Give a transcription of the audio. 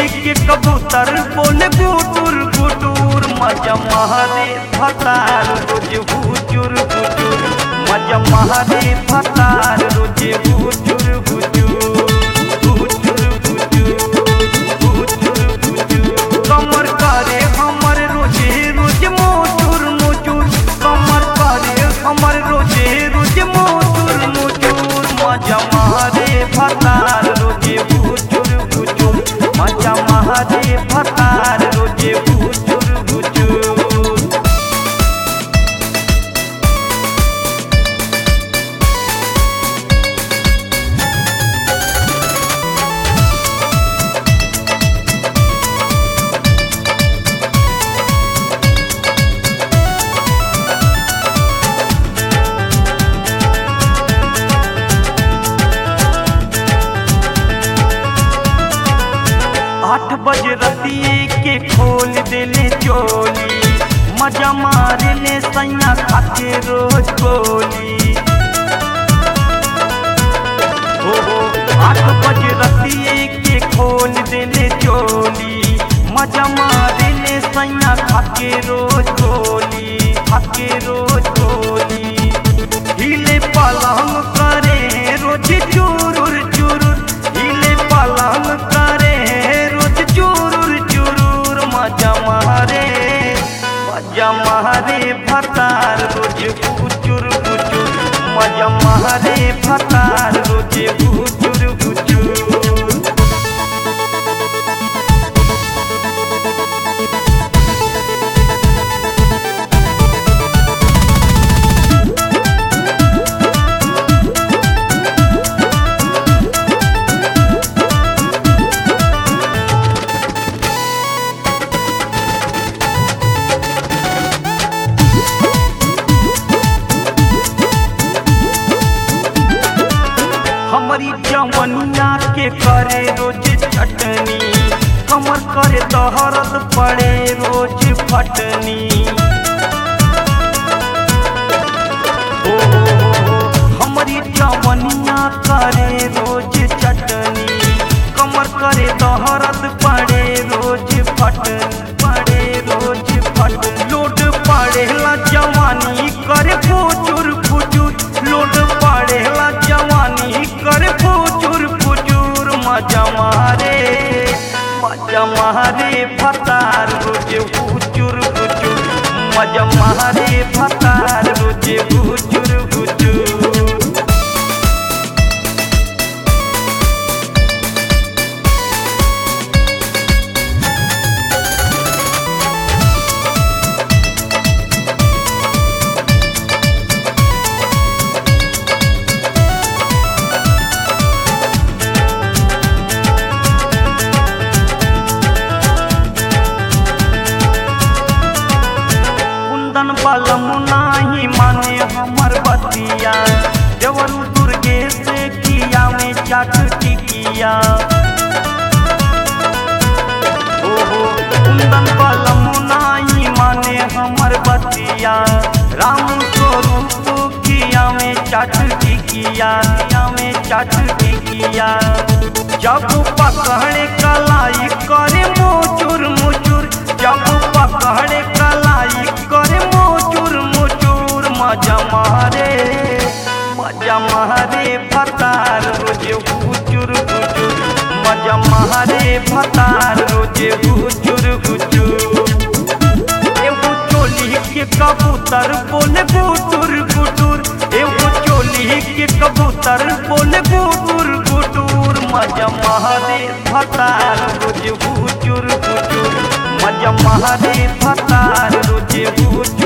के कबूतर बोले गुटुर गुटुर मजा महारे फतार रोज हुचुर हुचुर मजा महारे फतार रोज हुचुर हुचुर हुचुर हुचुर हुचुर हुचुर कमर करे हमर रोजे रोज मोचुर मोचुर कमर करे हमर रोजे रोज मोचुर मोचुर मजा महारे फतार रोजे हुचुर हुचुर मजा महारे फतार रोजे हुचुर हुचुर आठ बजे रतिए के खोल देले चोली मजा मारे ले सैया खाके रोज गोली हो हो आठ बजे रतिए के खोल देले चोली मजा मारे ले सैया खाके रोज गोली खाके रोज गोली हिले पलंग करे रोज चुरुर चुरुर हिले पलंग करे रोज चुरुर चुरुर मजा मारे मजा मारे फतार रोज कुचुर कुचुर मजा मारे फतार रोज कुचुर कुचुर हमारी जवनिया के करे रोज चटनी कमर करे दहरत पड़े रोज फटनी ओ हमारी जवनिया करे रोज चटनी कमर करे दहरत पड़े रोज फटनी पड़े रोज फट लोड पड़ेला जवानी करे फुचुर फुचुर लोड पड़ेला जवानी करे फुचुर फुचुर मजा मारे मजा मारे फतार रोज फुचुर फुचुर मजा मारे फतार रोज फुचुर फुचुर कुंदन बलम नाही माने हमर बतिया देवर दुर्गे से किया में चाट टिकिया ओहो कुंदन बलम नाही माने हमर बतिया राम स्वरूप किया में चाट टिकिया किया में चाट टिकिया जब पकड़े कलाई करे मोचुर मोचुर जब पकड़े कलाई करे मोचुर मोचुर मजा मारे मजा मारे फतार रोज हुचुर हुचुर मजा मारे फतार रोज हुचुर हुचुर एगो चोली के कबूतर बोले गुटुर गुटुर एगो चोली के कबूतर बोले गुटुर गुटुर मजा महारे फतार रोज हुचुर हुचुर मजा महारे फतार रोज हुचुर